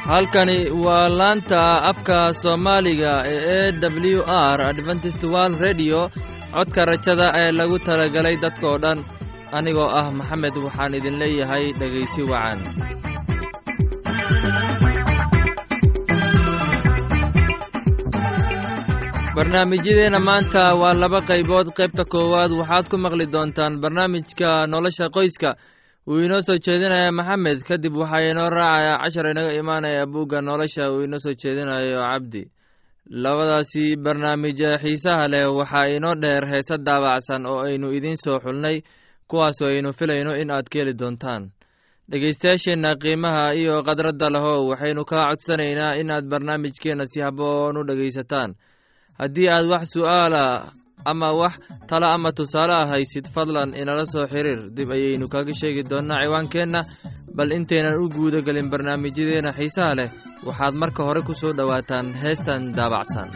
halkani waa laanta afka soomaaliga ee e w r adventist world redio codka rajada ee lagu talagalay dadkoo dhan anigoo ah maxamed waxaan idin leeyahay dhegaysi wacan barnaamijyadeenna maanta waa laba qaybood qaybta koowaad waxaad ku maqli doontaan barnaamijka nolosha qoyska wuu inoo soo jeedinaya maxamed kadib waxaa inoo raacaya cashar inaga imaanaya buugga nolosha uu inoo soo jeedinayo cabdi labadaasi barnaamij xiisaha leh waxaa inoo dheer heese daabacsan oo aynu idiin soo xulnay kuwaasoo aynu filayno in aad ka heli doontaan dhegaystayaasheenna qiimaha iyo khadradda lehow waxaynu kaa codsanaynaa in aad barnaamijkeenna si haboon u dhegaysataan haddii aad wax su'aala ama wax talo ama tusaale ah haysid fadlan inala soo xiriir dib ayaynu kaga sheegi doonnaa ciwaankeenna bal intaynan u guuda gelin barnaamijyadeenna xiisaha leh waxaad marka hore ku soo dhowaataan heestan daabacsan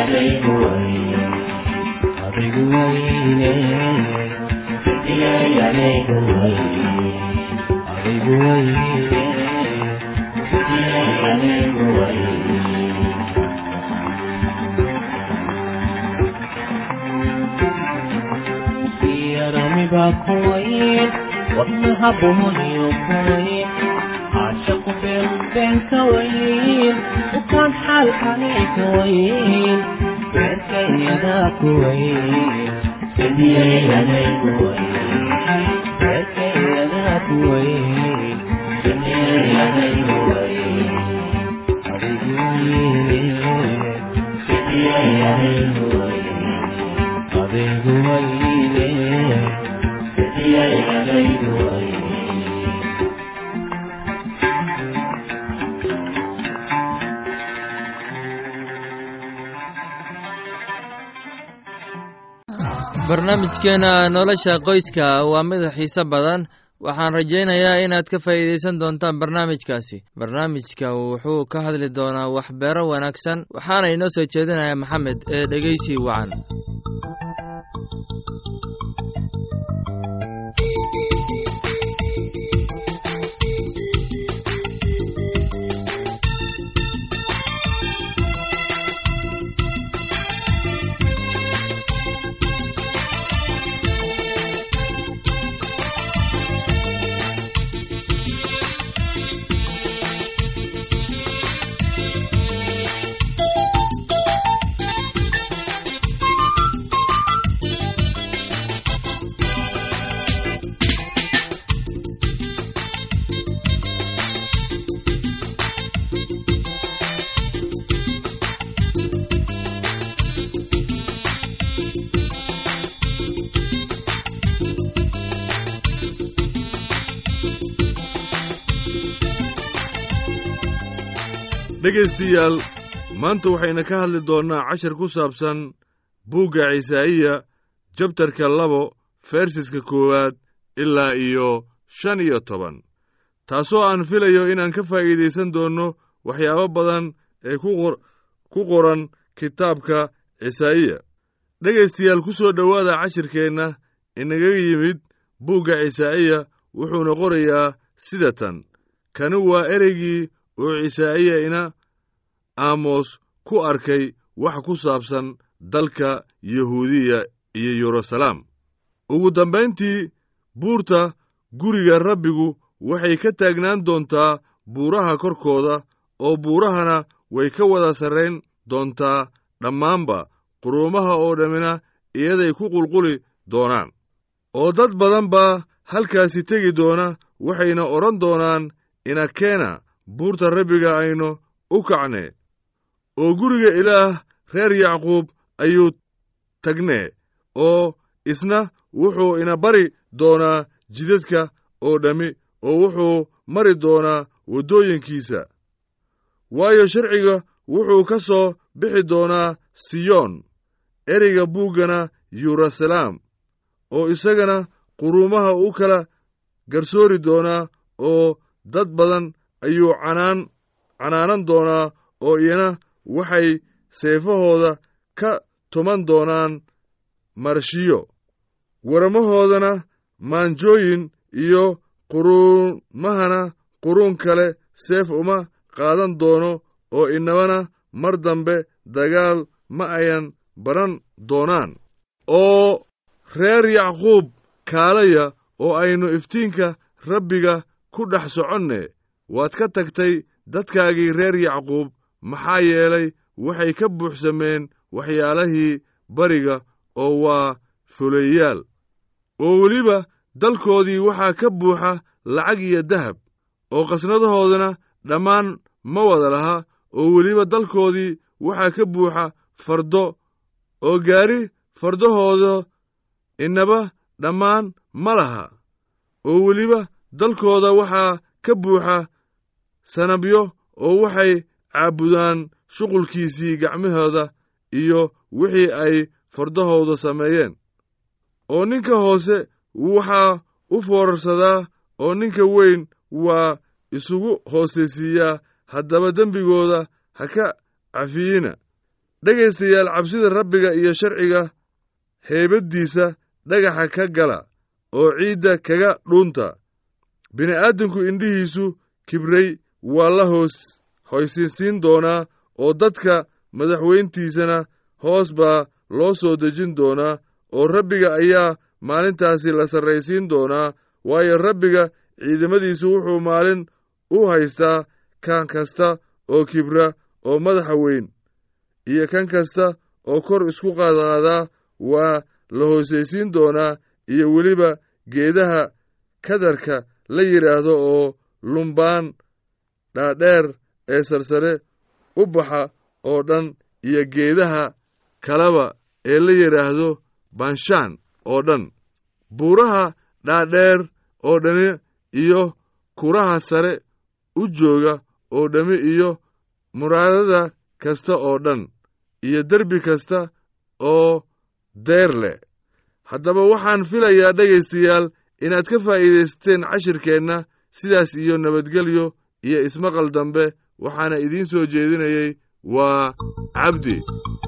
wadnaha bohoniyo kuwayn caashaqu beenbeen ka wayn ukaan xaalkani ka wayn beerkayadaa ku wayn samiyayaday ku wayn beerkayadaa ku wayn samiyayaday ku wayn adigu wayne samiyayaday ku wayn adigu wayne samiyayaday ku wayn barnaamijkeena nolosha qoyska waa mid xiise badan waxaan rajaynayaa inaad ka faa'iidaysan doontaan barnaamijkaasi barnaamijka wuxuu ka hadli doonaa waxbeero wanaagsan waxaana inoo soo jeedinaya maxamed ee dhegeysi wacan dhegaystayaal maanta waxayna ka hadli doonnaa cashar ku saabsan buugga cisaa'iya jabtarka labo fersiska koowaad ilaa iyo shan iyo toban taasoo aan filayo inaan ka faa'iidaysan doonno waxyaabo badan ee ku qoran kitaabka cisaa'iya dhegaystayaal ku soo dhowaada cashirkeenna inaga yimid buugga cisaa'iya wuxuuna qorayaa sida tan kani waa ereygii oo cisaa'iya ina aamos ku arkay wax ku saabsan dalka yahuudiya iyo yeruusalaam ugu dambayntii buurta guriga rabbigu waxay ka taagnaan doontaa buuraha korkooda oo buurahana way ka wada sarrayn doontaa dhammaanba quruumaha oo dhammina iyaday ku qulquli doonaan oo dad badan baa halkaasi tegi doona waxayna odhan doonaan inakeena buurta rabbiga aynu u kacne oo guriga ilaah reer yacquub ayuu tagnee oo isna wuxuu ina bari doonaa jidadka oo dhammi oo wuxuu mari doonaa waddooyinkiisa waayo sharciga wuxuu ka soo bixi doonaa siyoon ereyga buuggana yeruusalaam oo isagana quruumaha u kala garsoori doonaa oo dad badan ayuu canaan canaanan doonaa oo iyana waxay seefahooda ka tuman doonaan marshiyo warmahoodana maanjooyin iyo quruumahana quruun kale seef uma qaadan doono oo inabana mar dambe dagaal ma ayan baran doonaan oo reer yacquub kaalaya oo aynu iftiinka rabbiga ku dhex soconne waad ka tagtay dadkaagii reer yacquub maxaa yeelay waxay ka buuxsameen waxyaalahii bariga oo waa fuleeyaal oo weliba dalkoodii waxaa ka buuxa lacag iyo dahab oo qasnadahoodana dhammaan ma wada laha oo weliba dalkoodii waxaa ka buuxa fardo oo gaari fardahooda inaba dhammaan ma laha oo weliba dalkooda waxaa ka buuxa sanabyo oo waxay caabudaan shuqulkiisii gacmahooda iyo wixii ay fardahooda sameeyeen oo ninka hoose waxaa u foorarsadaa oo ninka weyn waa isugu hoosaysiiyaa haddaba dembigooda ha ka cafiyina dhegaystayaal cabsida rabbiga iyo sharciga heybaddiisa dhagaxa ka gala oo ciidda kaga dhuunta bini'aadamku indhihiisu kibray waa la hoos hoysinsiin doonaa oo dadka madaxweyntiisana hoos baa loo soo dejin doonaa oo rabbiga ayaa maalintaasi la sarraysiin doonaa waayo rabbiga ciidamadiisu wuxuu maalin u haystaa kan kasta oo kibra oo madaxa weyn iyo kan kasta oo kor isku qaadqaadaa waa la hoosaysiin doonaa iyo weliba geedaha kadarka la yidhaahdo oo lumbaan dhaadheer ee sarsare u baxa oo dhan iyo geedaha kaleba ee la yidhaahdo banshaan oo dhan buuraha dhaadheer oo dhani iyo kuraha sare u jooga oo dhammi iyo muraadada kasta oo dhan iyo derbi kasta oo deer leh haddaba waxaan filayaa dhegaystayaal inaad ka faa'iidaysateen cashirkeenna sidaas iyo nabadgelyo iyo ismaqal dambe waxaana idiin soo jeedinayey waa cabdi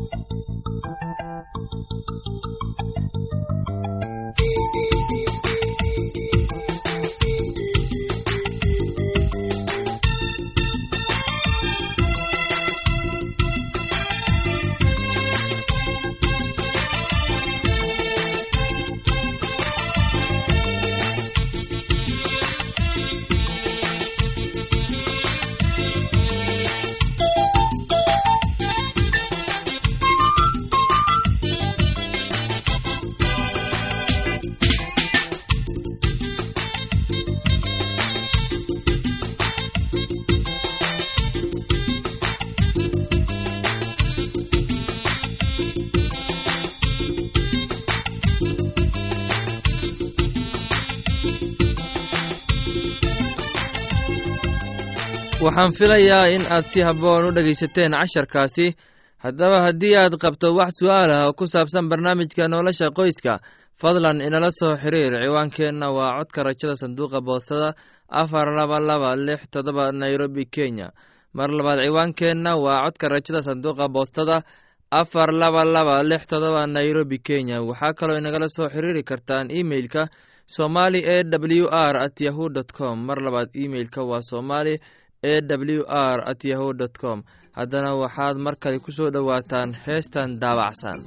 waxaan filayaa in aad si habboon u dhegaysateen casharkaasi haddaba haddii aad qabto wax su'aal ah oo ku saabsan barnaamijka nolosha qoyska fadlan inala soo xiriir ciwaankeenna waa codka rajada sanduuqa boostada afar laba laba lix todoba nairobi kenya mar labaad ciwaankeenna waa codka rajada sanduuqa boostada afar laba laba lix todoba nairobi kenya waxaa kaloo inagala soo xiriiri kartaan imeilka somali e w r at yahu dt com mar labaad imeilka waa somali e w r at yahu dt com haddana waxaad mar kale ku soo dhowaataan heestan daabacsan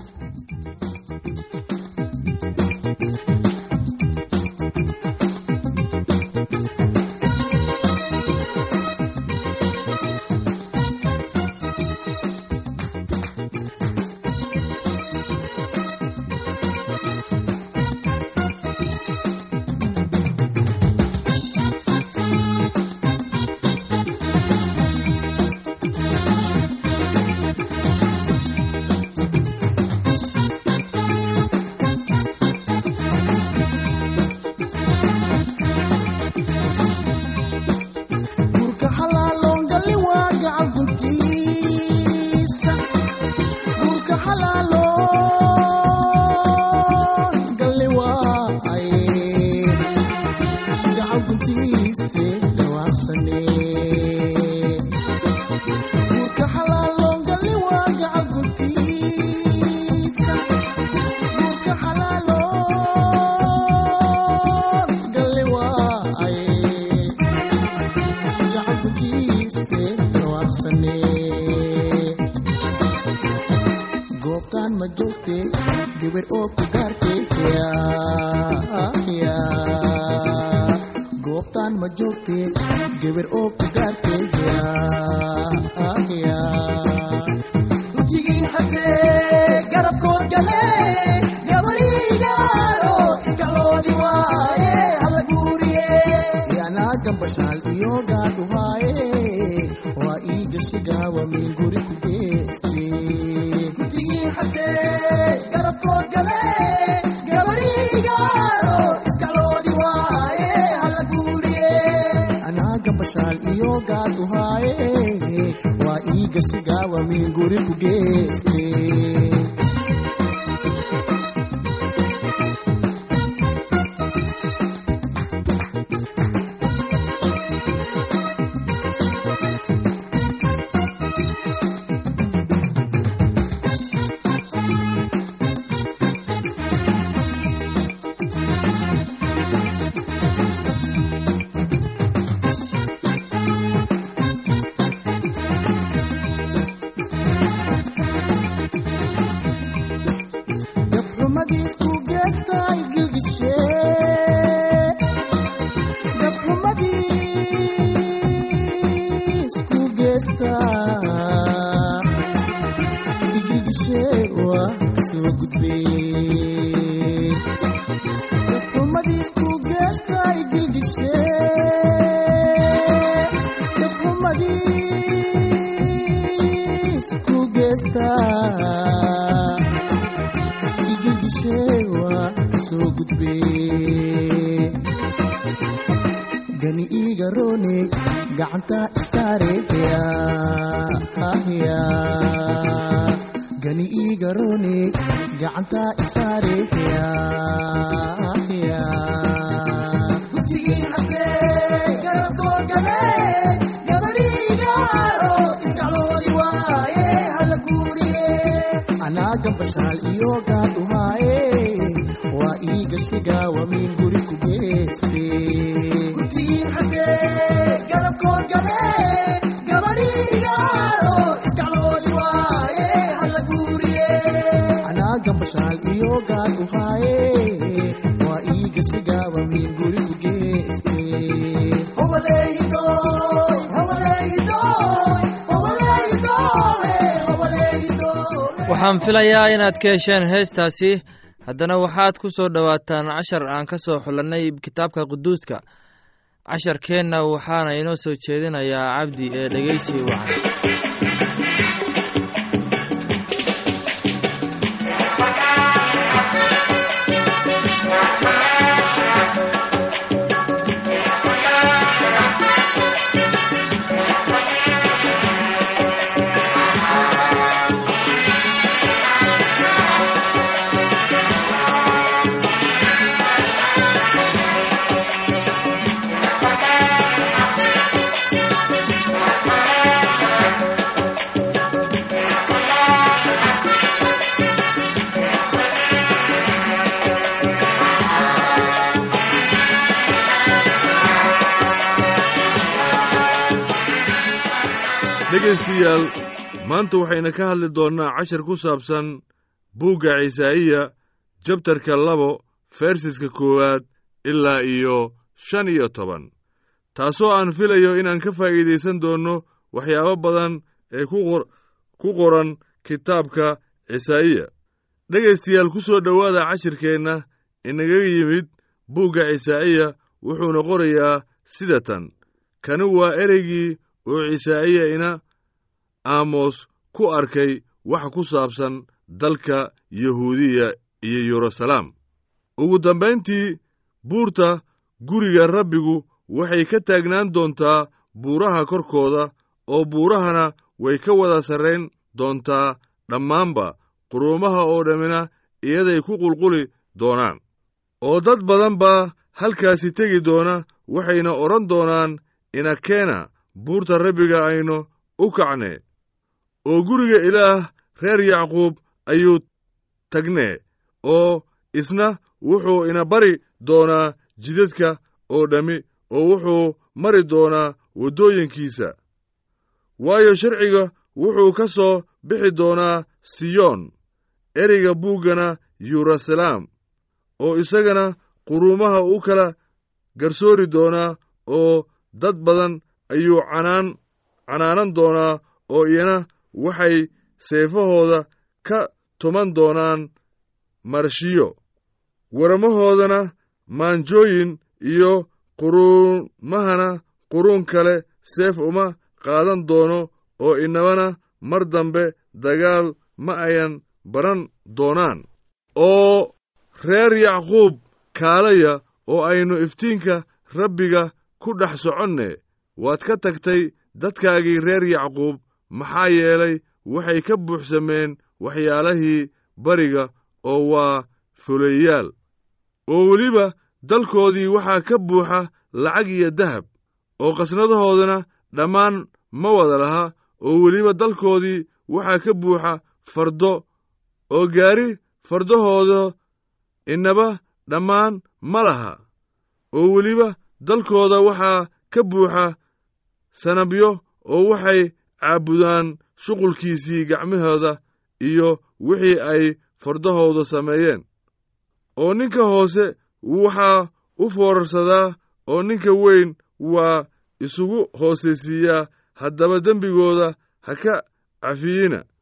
guurka xalaaloon galli waa gacal guntiisa guurka xalaaloon galli waa ay gacal guntiise dhawaaqsane guurka xalaaloon galli waa gacal guntiisa guurka xalaaloon galli waa ay gacankukiise dhawaaqsane goobtaan ma joogte gabar oo ku gaartay goobtaan ma joogte gabar oo ku gaartay ujigiin xasee garabkood gale gabarigaaro iskaloodi waaye hala guuriye yanaa gambashaal iyo gaadhuhaaye waa ii gashi gaawa min guri ku geeste ujigiin xasee garabkood gale gabarigaaro iskaloodi waaye hala guuriye anaa gambashaal iyo gaadhuhaaye waa ii gashi gaawa min guri ku geeste gilgishe waa kasoo gudbee dafxumadiisku geestay gilgishe dafxumadiisku geesta igilgishe waa kasoo gudbee gani iiga roone gacanta isaareya gani iiga roone gacanta isaareya gutigiin cabdee garabkoo galee gabariigaaro isdacloodi waaye hala guuriye anaa gambashaal iyo gaadhumaaye waa ii gashiga waa miin guri ku geeste gutigiin cabdee garabkoo galee gabariigaaro isdacloodi waaye hala guuriye anaa gambashaal iyo gaadhumaaye waa ii gashiga waa miin guri ku geeste Hobaleydoy, hobaleydoy, hobaleydoy, hobaleydoy. waxaan filayaa inaad ka hesheen heestaasi haddana waxaad ku soo dhowaataan cashar aan ka soo xulannay kitaabka quduuska casharkeenna waxaana inoo soo jeedinayaa cabdi ee dhegeysi wacan dhegaystayaal maanta waxayna ka hadli doonnaa cashar ku saabsan buugga cisaa'iya jabtarka labo fersiska koowaad ilaa iyo shan iyo toban taasoo aan filayo inaan ka faa'iidaysan doonno waxyaabo badan ee ku qor- ku qoran kitaabka cisaa'iya dhegaystayaal ku soo dhowaada cashirkeenna inaga yimid buugga cisaa'iya wuxuuna qorayaa sida tan kani waa ereygii oo cisaa'iya ina aamos ku arkay wax ku saabsan dalka yahuudiya iyo yeruusalaam ugu dambayntii buurta guriga rabbigu waxay ka taagnaan doontaa buuraha korkooda oo buurahana way ka wada sarrayn doontaa dhammaanba quruumaha oo dhammina iyaday ku qulquli doonaan oo dad badan baa halkaasi tegi doona waxayna odhan doonaan inakeena buurta rabbiga aynu u kacne oo guriga ilaah reer yacquub ayuu tagnee oo isna wuxuu ina bari doonaa jidadka oo dhammi oo wuxuu mari doonaa waddooyinkiisa waayo sharciga wuxuu ka soo bixi doonaa siyoon ereyga buuggana yeruusalaam oo isagana quruumaha u kala garsoori doonaa oo dad badan ayuu canaan canaanan doonaa oo iyana waxay seefahooda ka tuman doonaan marshiyo waramahoodana maanjooyin iyo quruumahana quruun kale seef uma qaadan doono oo inabana mar dambe dagaal ma ayan baran doonaan oo reer yacquub kaalaya oo aynu iftiinka rabbiga ku dhex soconne waad ka tagtay dadkaagii reer yacquub maxaa yeelay waxay ka buuxsameen waxyaalahii bariga oo waa fuleeyaal oo weliba dalkoodii waxaa ka buuxa lacag iyo dahab oo qasnadahoodana dhammaan ma wada laha oo weliba dalkoodii waxaa ka buuxa fardo oo gaari fardahooda inaba dhammaan ma laha oo weliba dalkooda waxaa ka buuxa sanabyo oo waxay caabudaan shuqulkiisii gacmahooda iyo wixii ay fardahooda sameeyeen oo ninka hoose waxaa u foorarsadaa oo ninka weyn waa isugu hoosaysiiyaa haddaba dembigooda ha ka cafiyina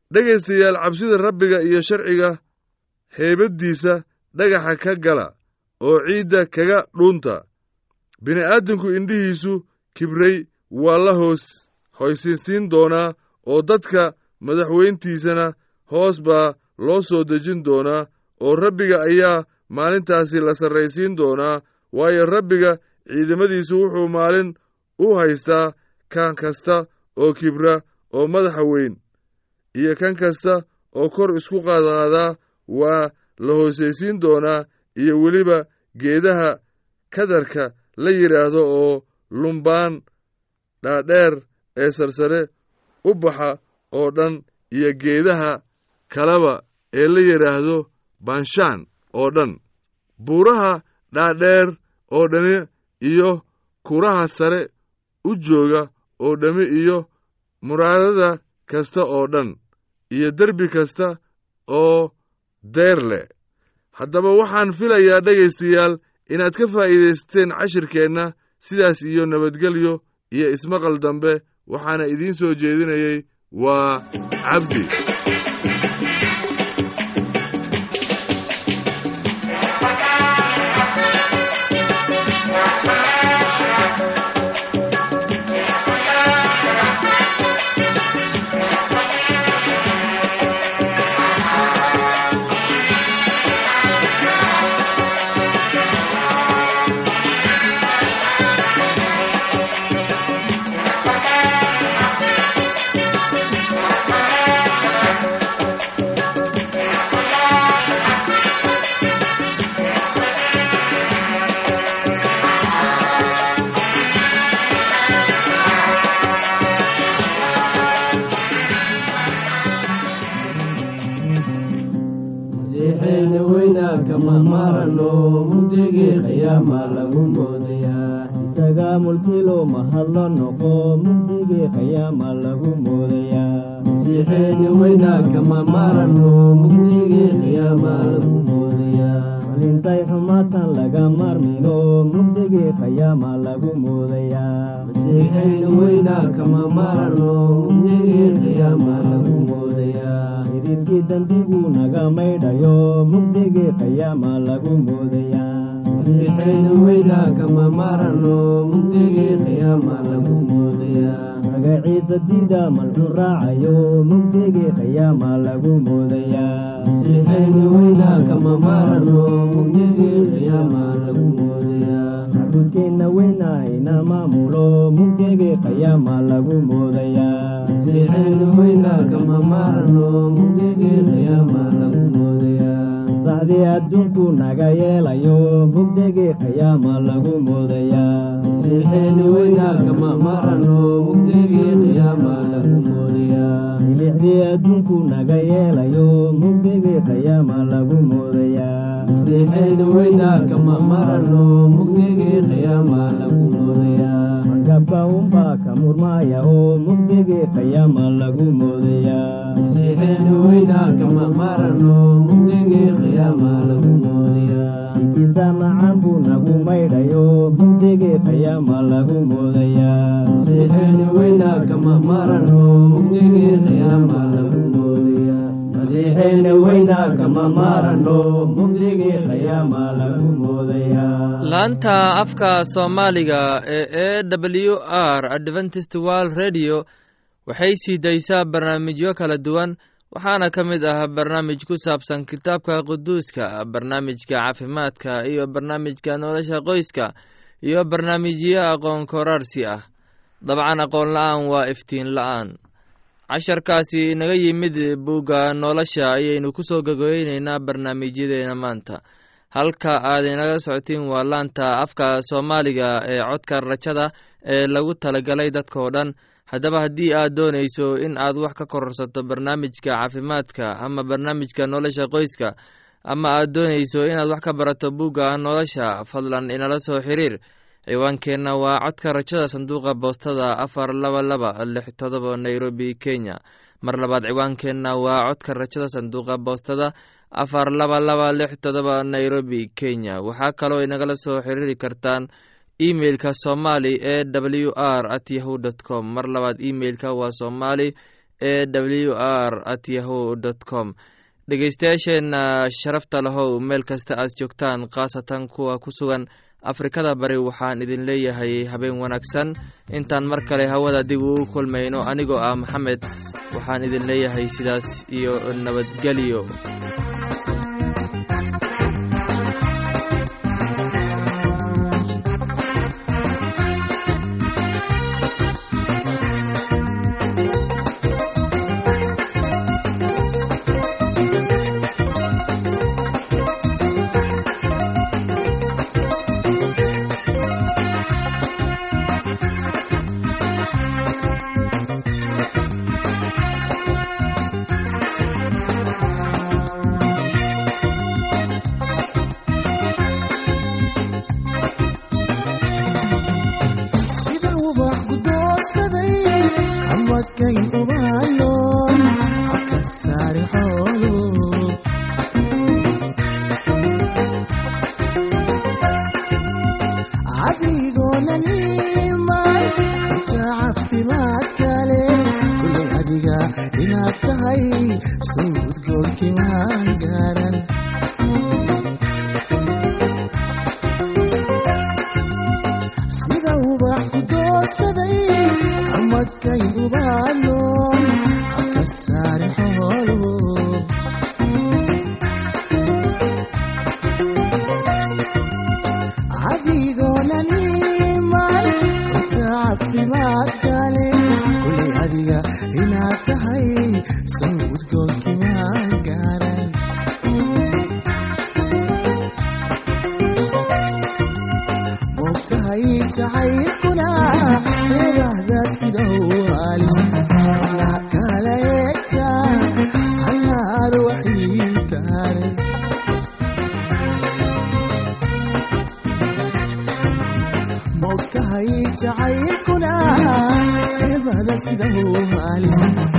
dhegaystayaal cabsida rabbiga iyo sharciga heybaddiisa dhagaxa ka gala oo ciidda kaga dhuunta bini'aadamku indhihiisu kibray waa la hoos hoysinsiin doonaa oo dadka madaxweyntiisana hoos baa loo soo dejin doonaa oo rabbiga ayaa maalintaasi la sarraysiin doonaa waayo rabbiga ciidamadiisu wuxuu maalin u haystaa kan kasta oo kibra oo madaxa weyn iyo kan kasta oo kor isku qaadqaadaa waa la hoosaysiin doonaa iyo weliba geedaha kadarka la yidhaahdo oo lumbaan dhaadheer ee sarsare u baxa oo dhan iyo geedaha kaleba ee la yidhaahdo banshaan oo dhan buuraha dhaadheer oo dhani iyo kuraha sare u jooga oo dhammi iyo muraadada kasta oo dhan iyo derbi kasta oo deer leh haddaba waxaan filayaa dhegaystayaal inaad ka faa'iidaysateen cashirkeenna sidaas iyo nabadgelyo iyo ismaqal dambe waxaana idiin soo jeedinayey waa cabdi masiixeena weynaa kama marano mugdigii qiyaama lagu moodayaa isaga mulkilo mahadlo noqo mugdigii qiyaama lagu moodayaa masiixeena weynaa kama marano mugdigii qiyaama lagu moodayaa malintay xumaatan laga marmino mugdigii qiyaama lagu moodayaa masiixeena weynaa kama marano mugdigii qiyaama lagu moodayaa idilkii dambigu naga maydhayo mugdigii qiyaama lagu moodayaa masiixeena weynaa kama marano mugdigii qiyaama lagu moodayaa magaciisa diida malxu raacayo mugdigii qiyaama lagu moodayaa masiixeena weynaa kama marano mugdigii qiyaama lagu moodayaa xabudkeenna weynaa ina maamulo mugdigii qiyaama lagu moodayaa masiixeena weynaa kama marano mugdigii qiyaama lagu moodayaa sacdii adduunku naga yeelayo mugdigii qiyaama lagu moodayaa masiixeena weynaa kama marano mugdigii qiyaama lagu moodayaa milixdii adduunku naga yeelayo mugdigii qiyaama lagu moodayaa masiixeena weynaa kama marano mugdigii qiyaama lagu moodayaa markabka unbaa ka murmaaya oo mugdigii qiyaama lagu moodayaa masiixeena weynaa kama marano mugdigii qiyaama lagu moodayaa ikiisa macan buu nagu maydhayo mugdigii qiyaama lagu moodayaa masiixeena weynaa kama marano mugdigii qiyaama lagu moodayaa masiixeena weynaa kama marano mugdigii qiyaama lagu moodayaa laanta afka soomaaliga ee e w r adventist world radio waxay sii daysaa barnaamijyo kala duwan waxaana ka mid ah barnaamij ku saabsan kitaabka quduuska barnaamijka caafimaadka iyo barnaamijka nolosha qoyska iyo barnaamijyo aqoon koraarsi ah dabcan aqoon la-aan waa iftiin la-aan casharkaasi inaga yimid bugga nolosha ayaynu ku soo gagoyneynaa barnaamijyadeena maanta halka aad inaga socotiin waa laanta afka soomaaliga ee codka rajada ee lagu talagalay dadkao dhan haddaba haddii aad doonayso in aad wax ka kororsato barnaamijka caafimaadka ama barnaamijka nolosha qoyska ama aad doonayso inaad wax ka barato bugga nolosha fadlan inala soo xiriir ciwaankeenna waa codka rajada sanduuqa boostada afar laba laba lix todoba nairobi kenya mar labaad ciwaankeenna waa codka rajada sanduuqa boostada afar laba laba lix todoba nairobi kenya waxaa kaloo inagala soo xiriiri kartaan emeilka somali e w r at yahu dt com mar labaad emeilka waa somali e w r at yahu dt com dhegeystayaasheenna sharafta lahow meel kasta aad joogtaan khaasatan kuwa ku sugan afrikada bari waxaan idin leeyahay habeen wanaagsan intaan mar kale hawada dib ugu kulmayno anigoo ah maxamed waxaan idin leeyahay sidaas iyo nabadgelyo sida ubax gudoorsaday amadkay ubaaloon habka saari xoolo adigoona niman inta caafimaad kale kulay adiga inaad tahay suudgoolkii maan gaaran sida ubax ku doorsaday amadkay ubaaloon haka saarin xoolo adigoona niman inta caafimaad kale kulay adiga inaad tahay sawdgoolkii maan gaaran mogtahay jacaylkuna eebahda sida u halis na kala eegta hanaar waxiintaare mogtahay jacaylkuna eebahda sida u halis